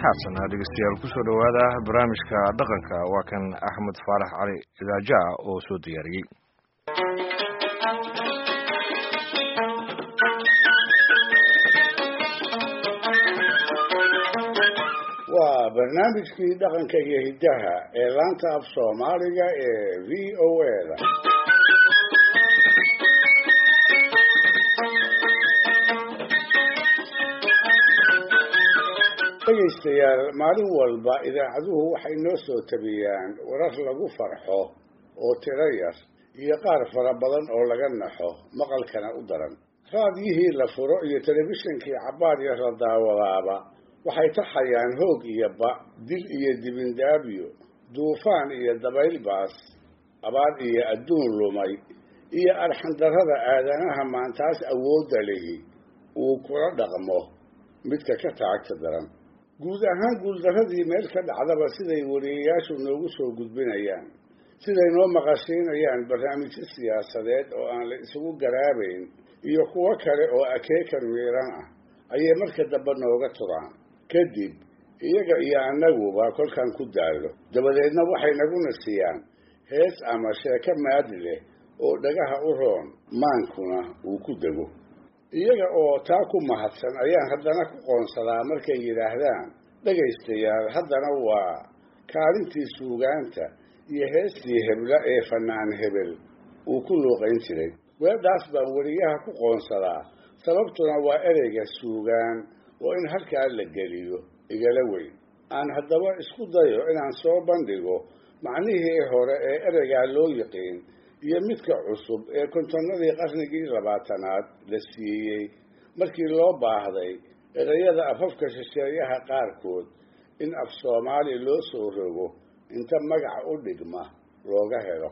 haatana dhegeystayaal kusoo dhowaada barnaamijka dhaqanka waa kan axmed faarax cali idaaja oo soo diyaariyey waa barnaamijkii dhaqanka iyo hiddaha ee laanta af soomaaliga ee v o a-da dhegaystayaal maalin walba idaacaduhu waxay noo soo tabiyaan warar lagu farxo oo tiro yar iyo qaar fara badan oo laga naxo maqalkana u daran raadiyihii la furo iyo telefishinkii cabbaar yar la daawadaaba waxay taxayaan hoog iyo ba dil iyo dibindaabyo duufaan iyo dabayl baas abaar iyo adduun lumay iyo arxandarrada aadanaha maantaas awoodda lihi uu kula dhaqmo midka ka taagta daran guud ahaan guuldarradii meel ka dhacdaba siday wariyayaashu noogu soo gudbinayaan siday noo maqashiinayaan barnaamijyo siyaasadeed oo aan la isugu garaabayn iyo kuwo kale oo akeekan miiran ah ayay marka dambe nooga turaan kadib iyaga iyo annaguba kolkaan ku daallo dabadeedna waxay naguna siiyaan hees ama sheeko maadi leh oo dhagaha u roon maankuna uu ku dego iyaga oo taa ku mahadsan ayaan haddana ku qoonsadaa markay yidhaahdaan dhegaystayaal haddana waa kaalintii suugaanta iyo heestii hebla ee fannaan hebel uu ku luuqayn jiray weedhaas baan weriyaha ku qoonsadaa sababtuna waa ereyga suugaan oo in halkaa la geliyo igala weyn aan haddaba isku dayo inaan soo bandhigo macnihii hore ee ereygaa loo yiqiin iyo midka cusub ee kontonnadii qarnigii labaatanaad la siiyey markii loo baahday erayada afafka shisheeyaha qaarkood in af soomaali loo soo rogo inta magaca u dhigma looga helo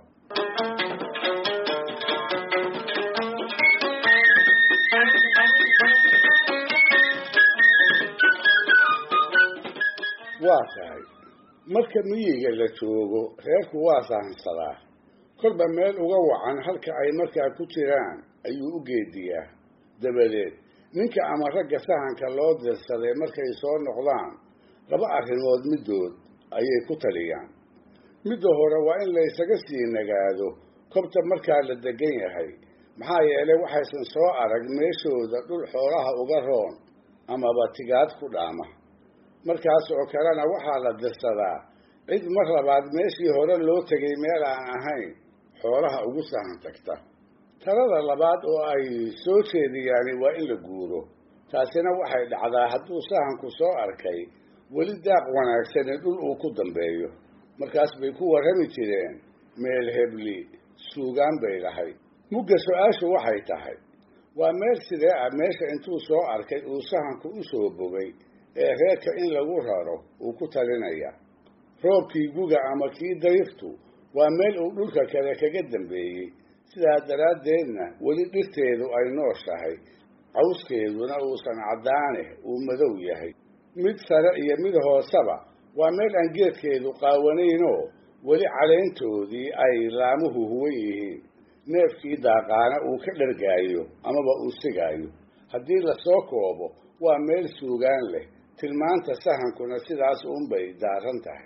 waa tahay marka miyiga la joogo reerku waa sahansadaa kolba meel uga wacan halka ay markaa ku jiraan ayuu u geediyaa dabadeed ninka ama ragga sahanka loo dirsaday markay soo noqdaan laba arrimood middood ayay ku taliyaan midda hore waa in la ysaga sii nagaado kobta markaa la degan yahay maxaa yeelay waxaysan soo arag meeshooda dhul xoolaha uga roon amaba tigaad ku dhaama markaas oo kalena waxaa la dirsadaa cid mar labaad meeshii hore loo tegay meel aan ahayn xoolaha ugu sahan tagta talada labaad oo ay soo jeediyaani waa in la guuro taasina waxay dhacdaa hadduu sahanku soo arkay weli daaq wanaagsani dhul uu ku dambeeyo markaas bay ku warrami jireen meel hebli suugaan bay lahayd mugga su-aashu waxay tahay waa meel sidee ah meesha intuu soo arkay uu sahanku u soo bogay ee reerka in lagu raro uu ku talinaya roobkii guga ama kii dayrtu waa meel uu dhulka kale kaga dambeeyey sidaa daraaddeedna weli dhirteedu ay nooshahay cawskeeduna uusan caddaane uu madow yahay mid sare iyo mid hooseba waa meel aan geedkeedu qaawanaynoo weli caleyntoodii ay laamuhu huwan yihiin neefkii daaqaana uu ka dhargaayo amaba uu sigaayo haddii lasoo koobo waa meel suugaan leh tilmaanta sahankuna sidaas uunbay daaran tahay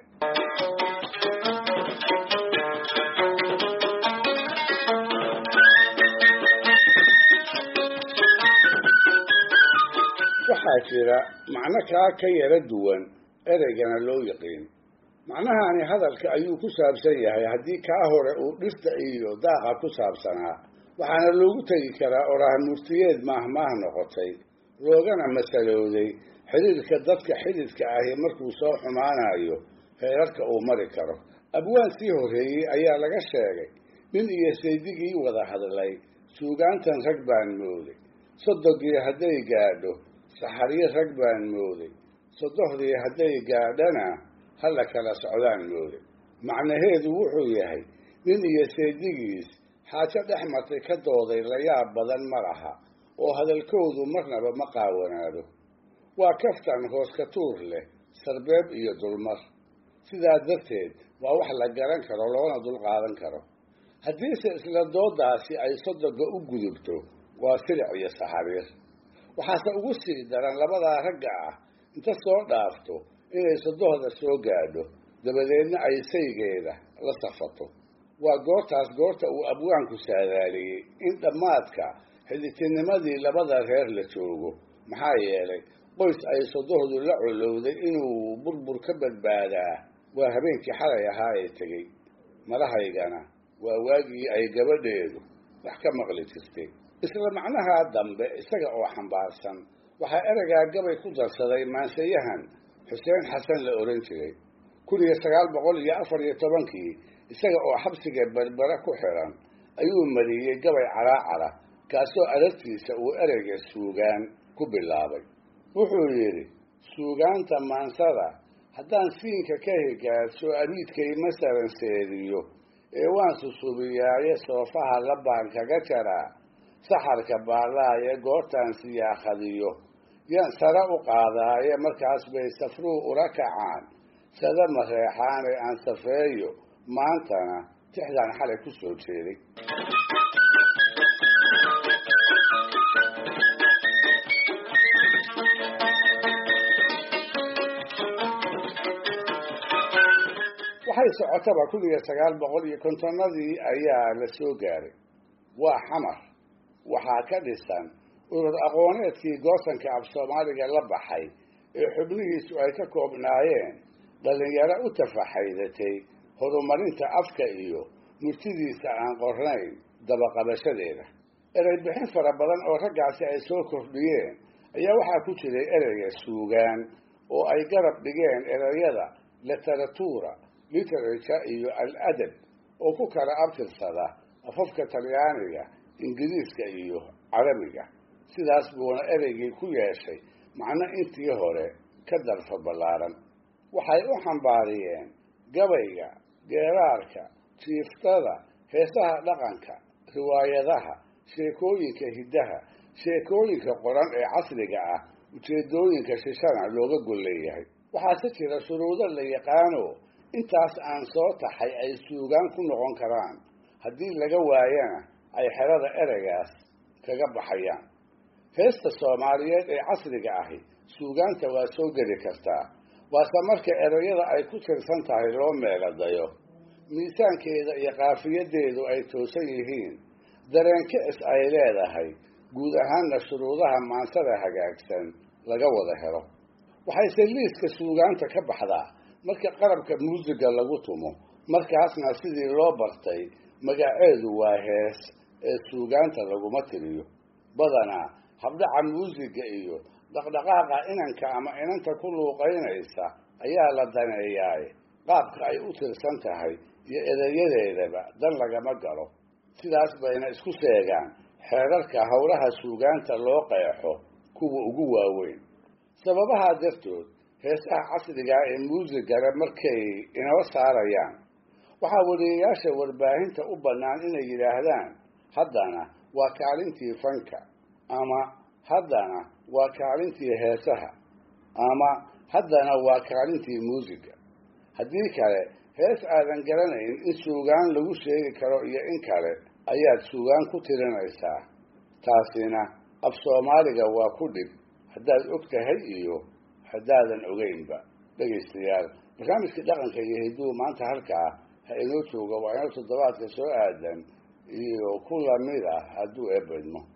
waxaa jira macno kaa ka yara duwan ereygana loo yiqiin macnahani hadalka ayuu ku saabsan yahay haddii kaa hore uu dhirta iyo daaqa ku saabsanaa waxaana loogu tegi karaa oraah murtiyeed maahmaah noqotay loogana masalowday xidhiirka dadka xididka ahi markuu soo xumaanayo heerarka uu mari karo abwaan sii horreeyey ayaa laga sheegay nin iyo saydigii wada hadlay suugaantan rag baan mooday sodogii hadday gaadho saxaryo rag baan mooday sodohdii hadday gaadhana hala kala socdaan mooday macnaheedu wuxuu yahay nin iyo saydigiis xaajo dhex martay ka dooday layaab badan ma laha oo hadalkoodu marnaba ma qaawanaado waa kaftan hoos ka tuur leh sarbeeb iyo dulmar sidaa darteed waa wax la garan karo loona dulqaadan karo haddiise isla doodaasi ay sodoga u gudubto waa silic iyo saxariir waxaase ugu sii daran labadaa ragga ah inta soo dhaafto inay sodohda soo gaadho dabadeedna ay saygeeda la safato waa goortaas goorta uu abwaanku saadaaliyey in dhammaadka xidhitinimadii labada reer la joogo maxaa yeelay qoys ay sodohdu la colowday inuu burbur ka badbaadaa waa habeenkii xalay ahaa ee tegey madahaygana waa waagii ay gabadheedu wax ka maqli jirtay isla macnahaa dambe isaga oo xambaarsan waxaa ereygaa gabay ku darsaday maanseyahan xuseen xasan la ohan jiray kun iyo sagaal boqol iyo afar iyo tobankii isaga oo xabsiga berbere ku xiran ayuu mariyey gabay calaacara kaasoo aragtiisa uu ereyga suugaan ku bilaabay wuxuu yidhi suugaanta maansada haddaan siinka ka higaadso abiidkay masalan seediyo ee waan susubiyaaye soofaha la baan kaga jaraa saxarka baallaaye goortaan siyaakhadiyo yaan sare u qaadaaye markaas bay safruu ula kacaan sada mareexaane aan safeeyo maantana tixdaan xalay ku soo jeeday waxay socotaba kun iyo sagaal boqol iyo kontonnadii ayaa la soo gaaray waa xamar waxaa ka dhisan urur aqooneedkii goosanka af soomaaliga la baxay ee xubnihiisu ay ka koobnaayeen dhallinyaro u tafaxaydatay horumarinta afka iyo murtidiisa aan qornayn dabaqabashadeeda erey bixin fara badan oo raggaasi ay soo kordhiyeen ayaa waxaa ku jiray ereyga suugaan oo ay garab dhigeen ereyada literatura literature iyo al-adab oo ku kala abtirsada afafka talyaaniga ingiriiska iyo carabiga sidaas buuna ereygii ku yeeshay macno intii hore ka darfa ballaaran waxay u xambaariyeen gabayga geeraarka jiiftada heesaha dhaqanka riwaayadaha sheekooyinka hiddaha sheekooyinka qoran ee casriga ah ujeedooyinka shishana looga gol leeyahay waxaase jira shuruudo la yaqaano intaas aan soo taxay ay suugaan ku noqon karaan haddii laga waayana ay xerada ereygaas kaga baxayaan heesta soomaaliyeed ee casriga ahi suugaanta waa soo geli kartaa waase marka ereyada ay ku tirsan tahay loo meeladayo miisaankeeda iyo kaafiyadeedu ay toosan yihiin dareen kicis ay leedahay guud ahaanna shuruudaha maansada hagaagsan laga wada helo waxayse liiska suugaanta ka baxdaa marka qarabka muusiga lagu tumo markaasna sidii loo bartay magaceedu waa hees ee suugaanta laguma tiriyo badanaa habdhaca muusiga iyo dhaqdhaqaaqa inanka ama inanta ku luuqaynaysa ayaa la daneeyaaye qaabka ay u tirsan tahay iyo ereyadeedaba dan lagama galo sidaas bayna isku seegaan xeerarka howlaha suugaanta loo qeexo kuwa ugu waaweyn sababahaa dartood heesaha casrigaa ee muusigana markay inoo saarayaan waxaa wariyayaasha warbaahinta u bannaan inay yidhaahdaan haddana waa kaalintii fanka ama haddana waa kaalintii heesaha ama haddana waa kaalintii muusiga haddii kale hees aadan garanayn in suugaan lagu sheegi karo iyo in kale ayaad suugaan ku tirinaysaa taasina af soomaaliga waa ku dhib haddaad og tahay iyo haddaadan ogeynba dhegaystayaal barnaamijkii dhaqanka iyo hidduu maanta halkaa ha inoo jooga waa inoo toddobaadka soo aadan iyo ku lamid ah hadduu eebedmo